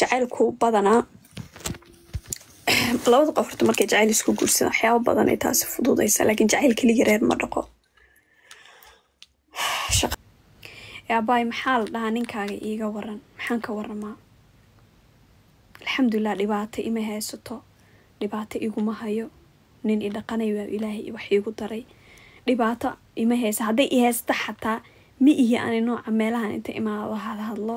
jacaylku badanaa labada qof horta markay jacayl isku guursadaan waxyaaba badan ay taasi fududaysa laakiin jacayl keligii reer ma dhaqo Shaqa- Ee, abaay maxaa la dhahaa ninkaaga iiga waran maxaan ka waramaa alxamdulilah dhibaato ima haysato dhibaato iguma hayo nin i dhaqanayo waa ilaahay wax iigu daray dhibaato ima haysa hadday i haysta xataa ma ihi ani nooca meelahan inta imaado hadhadlo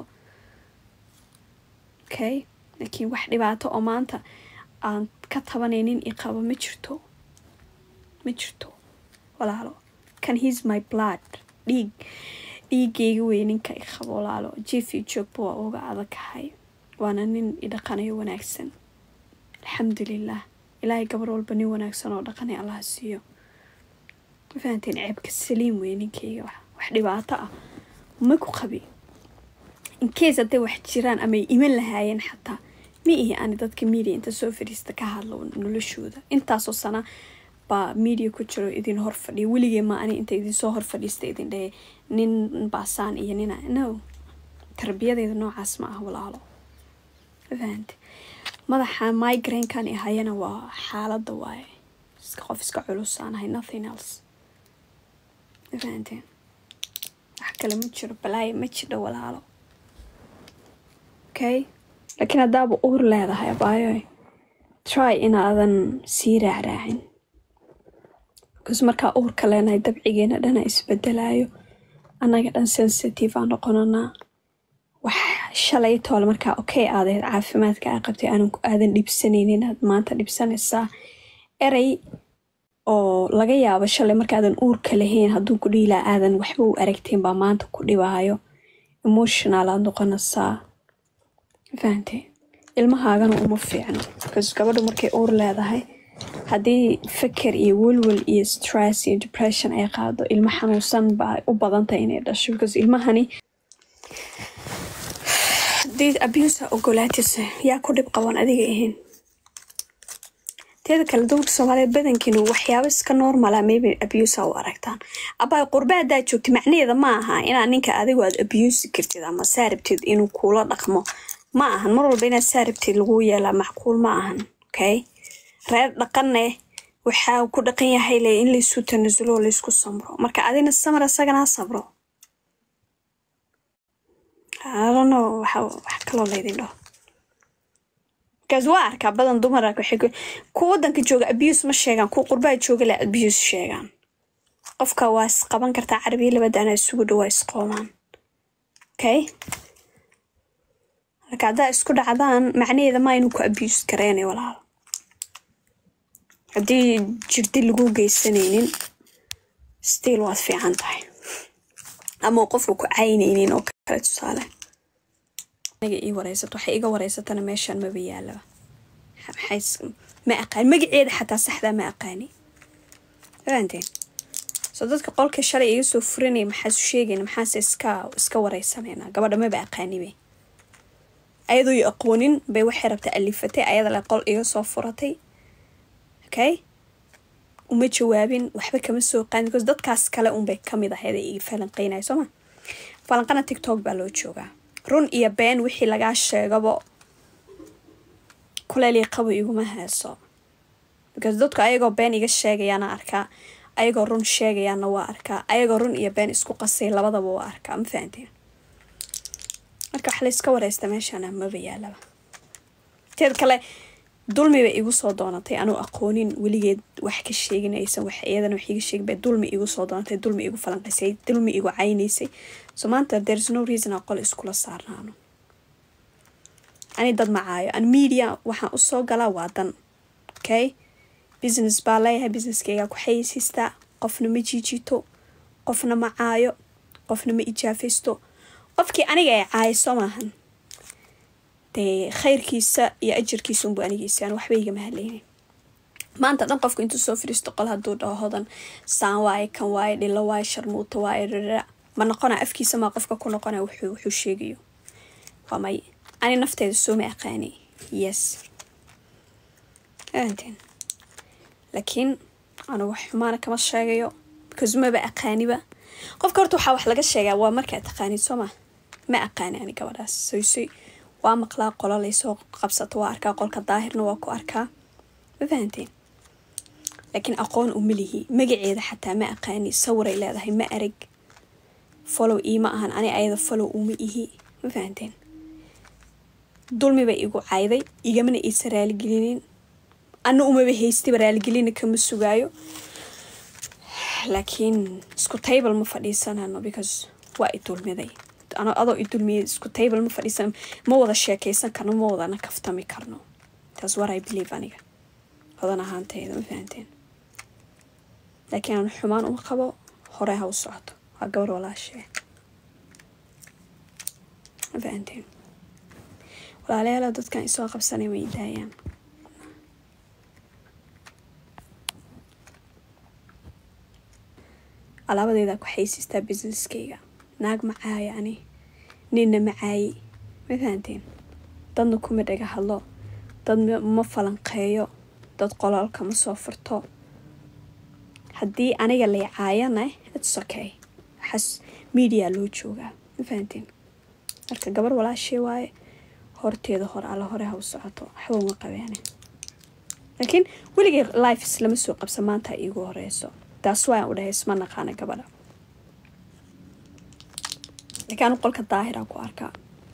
okay laakiin wax dhibaato oo maanta aan ka tabanaynin i qabo ma jirto ma jirto walaalo kan he's my blood dhiig dhiigayga wey ninka i qabo walaalo jiif iyo joogba waa uga adagahay waana nin i dhaqanayo wanaagsan alxamdulilah ilaahay gabar walba nin wanaagsan oo dhaqanay allaha siiyo ma fahanteen ceebka saliim wey ninkayga wax wax dhibaato ah ma ku qabi incase hadday wax jiraan ama ay iman lahaayeen xataa ma ihi ani dadka media inta soo fadhiista ka hadlo noloshooda intaasoo sana baa media ku jiro idin hor fadhiya weligee ma ani inta idinsoo hor fadhiista idin dhahe nin baasaan iyo nina no tarbiyadeeda noocaas ma ah walaalo ma fahante madaxa migraine-kan i hayana waa xaaladda waaye iska qof iska culus aan ahay nothing else ma fahanteen wax kale ma jiro balaayo ma jidho walaalo okay laakiin haddaaba uur leedahay abaayo try inaadan sii raacraacin bcause markaa uurka leenahay dabcigeena dhana isbedelaayo annaga dhan sensitive aan noqonanaa wax shalay toole markaa okay aadayd caafimaadka aa qabtay aanan ku aadan dhibsanaynin aad maanta dhibsanaysaa erey oo laga yaabo shalay markaadan uurka lahayn hadduu ku dhiilaa aadan waxba u aragteen baa maanta ku dhibaayo emotional aad noqonaysaa fahante ilmahaagana uma fiicno because gabadhu markay uur leedahay haddii feker iyo welwel iyo stress iyo depression ay qaado ilmo xanuunsan baa u badantahay inay dhasho because ilmahani haddii abuse ogolaatisa yaa ku dhib qaban adiga ahayn teeda kale dumarka soomaaliyeed badankiinu waxyaabo iska normala maybe abuse u aragtaan abaa qurbe haddaad joogtid macnaheeda ma aha inaad ninka adigu aad abuse kartid ama saarabtid inuu kuula dhaqmo ma ahan mar walba inaad saarabtid lagu yeelaa macquul ma ahan okay reer dhaqanne waxaa ku dhaqan yahay le in laysu tanasulo oo laysku samro marka adina samar isagana ha sabro adono waxa wax kaloo laydin dhaho markaas waa arkaa badan dumara waxay ku kuwa wadanka jooga abuse ma sheegaan kuwa qurbaha jooga le abuse sheegaan qofka waa isqaban kartaa carabiya labadaana isugu dhawaa isqoomaan okay marka haddaa isku dhacdaan macnaheeda ma inuu ku abuse gareynay walaal haddii jirdi lagu geysanaynin still waad fiican tahay ama uu qofka ku caynaynin oo kale tusaale aniga ii wareysato waxay iga wareysatana meeshaan maba yaalaba maxay is- ma aqaan magaceeda xataa saxdaa ma aqaani fahanteen so dadka qolka shalay iga soo furanaya maxaasu sheegayna maxaase iska iska wareysanayna gabadha maba aqaanibe ayadoo i aqoonin bay waxay rabtaa alifatay ayada le qol iga soo furatay okay uma jawaabin waxba kama soo qaadin because dadkaas kale unbay kamid ahayd ee iga falanqeynaya sooma falanqana tiktok baa loo joogaa run iyo been wixii lagaa sheegabo kuleel qabo iguma heeso because dadku ayagoo been iga sheegayaana arkaa ayagoo run sheegayaana waa arkaa ayagoo run iyo been isku qasay labadaba waa arkaa ma fahanteen marka wax layska wareysta meeshaana maba yaalaba teed kale dulmi bay igu soo doonatay anuu aqoonin weligeed wax ka sheegin aysan wax iyadana wax iga sheegin bay dulmi igu soo doonatay dulmi igu falanqisay dulmi igu caynaysay so maanta there's no reason aan qol iskula saarnaano ani dad macaayo an media waxaan usoo galaa waa dan okay business baa leeyahay businesskaygaa ku xayeysiistaa qofna ma jiijito qofna ma caayo qofna ma ijaafaysto qofkii aniga ay caayiso maahan dee khayrkiisa iyo ajarkiisa unbu anigiisa aan waxba igama hadlaynin maanta dhan qofku intuu soo fadhiisto qol hadduu dhaho hodan saan waaye kan waaye dhilo waaye sharmuuto waaye rara ma noqona afkiisa maa qofka ku noqona wuxuu wuxuu sheegayo waa may ani nafteeda sooma aqaani yes fahanteen laakiin anigu wax xumaana kama sheegayo because maba aqaaniba qofka horta waxaa wax laga sheegaa waa markaa taqaanid soo ma ma aqaani ani gabadhaas soysoy waa maqlaa qola laysoo qabsato waa arkaa qolka daahirna waa ku arkaa ma fahanteen laakiin aqoon uma lihi magaceeda xataa ma aqaani sawiray leedahay ma arag follow iima ahan ani ayada follow uma ihi ma fahanteen dulmi bay igu cayday igamana iisa raaligelinin ana umaba haystayba raaligelina kama sugaayo laakiin isku table ma fadhiisanano because waa i dulmiday ano adoo i dulmiyay isku table ma fadhiisan ma wada sheekeysan karno ma wadana kaftami karno taas war i believe aniga hodan ahaantayda ma fahanteen laakiin aan xumaan uma qabo hore ha u socoto waa gabar walaashee ma fahanteen walaalayaala dadkan isoo qabsanay way daayaan alaabadeeda ku xaysiistaa businesskayga naag macaayo ani ninna macaayi ma fahanteen dadna kuma dhaga hadlo dad ma falanqeeyo dad qololka ma soo furto haddii aniga lay caayana its okay waxaas media loo joogaa ma fahanteen marka gabar walaashee waaye horteeda hore alla hore ha u socoto waxba uma qabeene laakiin weligay lifes lama soo qabsa maanta iigu horeyso taas waa u dhahay isma naqaana gabadha laakiin anu qolka daahira ku arkaa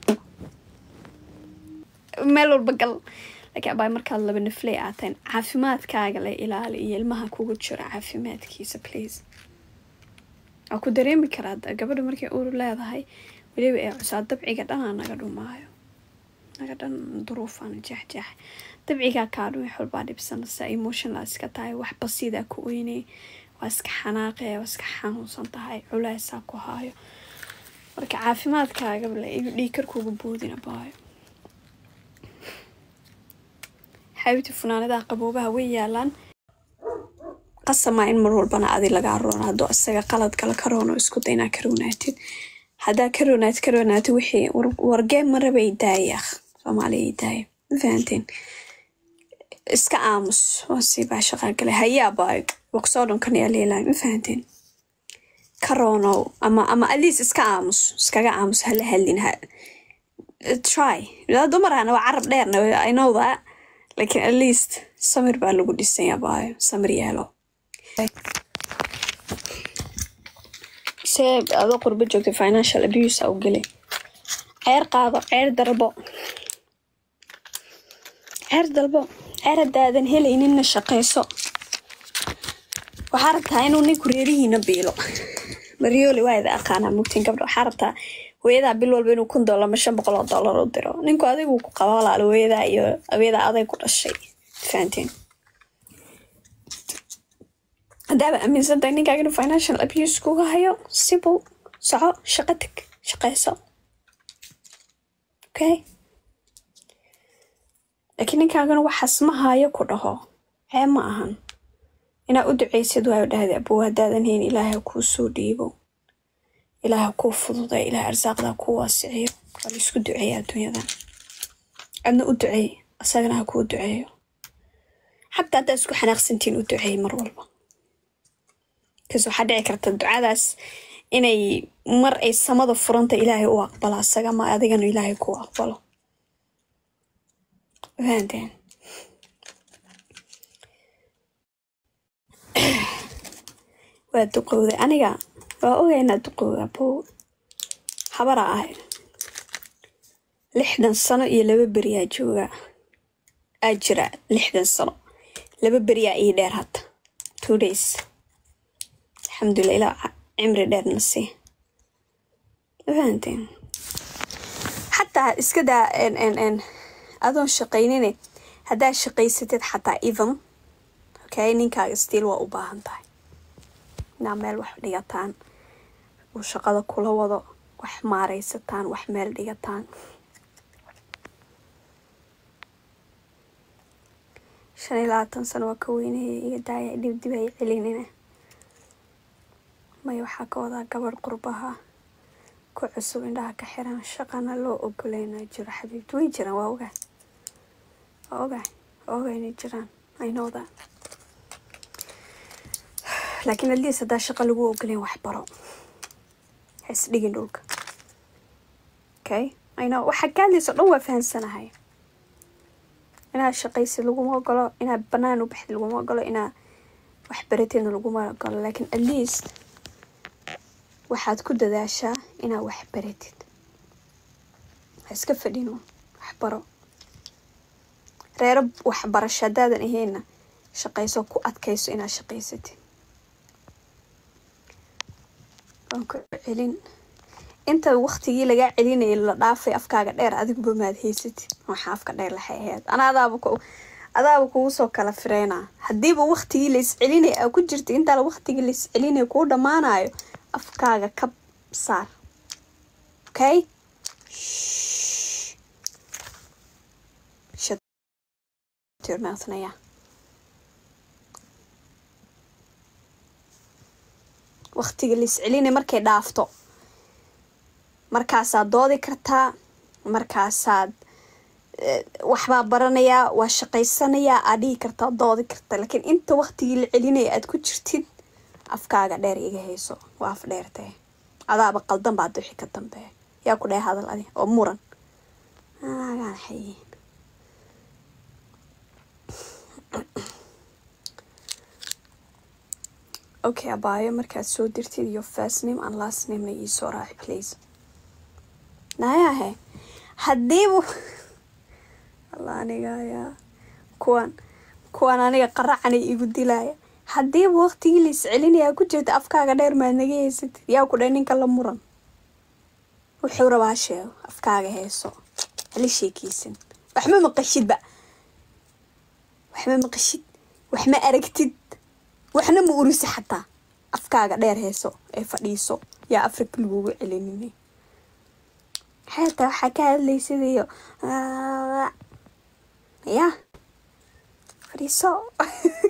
meel walba gal laakiin abaa markaad laba nafley aateen caafimaadkaaga la ilaali iyo ilmaha kugu jira caafimaadkiisa please waa ku dareemi karaa gabadha markay uur leedahay weliba ee cusaa dabciga dhanaa naga dhumaayo naga dhan duruufaan jeexjeex dabcigaa kaa dhumi xolbaa dhibsanaysa emotional iska tahay wax basiidaa ku oynay waa iska xanaaqee waa iska xanuunsan tahay culeysaa ku haayo marka caafimaadkaagabale iyo dhiikarkuuga boodina baayo xaabibti funaanadaha qaboobaha way yaalaan qasamaa in mar walbana adi lagaa roona hadduu isaga qalad kala ka roono isku day inaa ka roonaatid haddaa ka roonaatid ka roonaatid wixii wargee marabay daaya soomaaliya daaya ma fahanteen iska aamus waa sii baa shaqaa gale hayaaba waqsoo dhan kan yaa leelahay ma fahanteen ka roonow ama ama atleast iska aamus iskaga aamus hala hadlin ha try dumarana waa carab dheerna i know that laakiin at least samir baa lagu dhisanya baayo samir yeelo see adoo qurbo joogta financial abuse u geli ceer qaado ceer darbo ceer dalbo ceer haddaadan helayninna shaqayso waxaa rabtaa inuu ninku reerihiina biilo maryooli waa ida aqaanaa mugtiin gabdha waxaa rabtaa hooyadaa bil walba inuu kun dollar ma shan boqol oo dollar u diro ninku adigu ku qaba walaalo hooyadaa iyo hooyadaa aday ku dhashay fahanteen haddaaba aaminsantahay ninkaaga inuu financial abuse kuga hayo sibow soco shaqo teg shaqayso okay laakiin ninkaagana waxaas ma hayo ku dhaho cee ma ahan inaa u duceysid waayo dhahda abow haddaadan hayn ilaahay kuu soo dhiibo ilaaha kuu fududa ilaah arsaaqdaa kuu waasiciyo waa la isku duceeya adduunyadan adna u duceey asagana ha kuu duceeyo xataa haddaa isku xanaaqsantiin u duceey mar walba kas waxaa dhici karta ducadaas inay mar ay samada furanta ilaahay u aqbalo asaga ma adigana ilaahay kuu aqbalo fahanteen waa duqowday aniga waa ogay inaad duqowda abow habara ahay lixdan sano iyo laba beriyaa jooga aa jira lixdan sano laba beriyaa ii dheer hadda two days alxamdulilah ilaa cimri dheerna sii fahanteen xataa iska daa n adoon shaqaynine haddaa shaqaysatid xataa even okay ninkaaga stiil waa u baahan tahay inaa meel wax dhigataan uu shaqada kula wado wax maaraysataan wax meel dhigataan shan iyo labaatan sano waa ka weynaya iyo daaya dhibdib ay celinina maya waxaa ka wadaa gabadh qurbaha ku cusub indhaha ka xiran shaqana loo ogoleynaa jiro xabiibti way jiraan waa ogaa waa ogaa waa ogaa inay jiraan i know that laakiin atleast haddaa shaqa lagu ogoleyn wax baro ha isdhigin dhulka okay ayno waxaa ka hadlaysa dhan waa fahansanahay inaad shaqaysid laguma ogolo inaad banaan u baxdid laguma ogolo inaad wax baratidna laguma ogolo laakiin at least waxaad ku dadaashaa inaad wax baratid ha iska fadhino waxbaro reero waxbarasho haddaadan ahayna shaqayso ku adkayso inaad shaqaysatid waan ku celin inta waqtigii lagaa celinayay la dhaafay afkaaga dheer adiguba maad haysatid waxaa afka dheer laxay ahayd ana adaaba ku adaaba kugu soo kala fireynaa haddiiba waqtigii la iscelinaya aa ku jirta intaa waqtigii la iscelinaya kuu dhammaanayo afkaaga ka saar okay Shut your mouth now, yeah. waqtiga la iscelinaya markay dhaafto markaasaad doodi kartaa markaasaad waxbaa baranayaa waa shaqaysanayaa aad dhihi kartaa doodi kartaa laakiin inta waqtigii la celinaya aad ku jirtid afkaaga dheer iga hayso waa af dheertee adaaba qaldan baad wixii ka dambeeya yaa ku dheh hadal adi oo muran anagaan xayiin okay abaayo markaad soo dirtid iyo first name and last namena iisoo raaci please nayahe haddiibu alla aniga ayaa kuwan kuwan aniga qaracanay igu dilaya haddiiba waqtigii la iscelinayaa ku jirta afkaaga dheer maad naga haysatid yaa ku dheh ninka la muran wuxuu rabaa sheego afkaaga heeso hala sheekeysan waxma maqashidba waxma maqashid waxma aragtid waxna ma urisi xataa afkaaga dheer heeso ee fadhiiso yaa afrika lagugu celinina xeeta waxaa ka hadlaysid iyo ya fadhiiso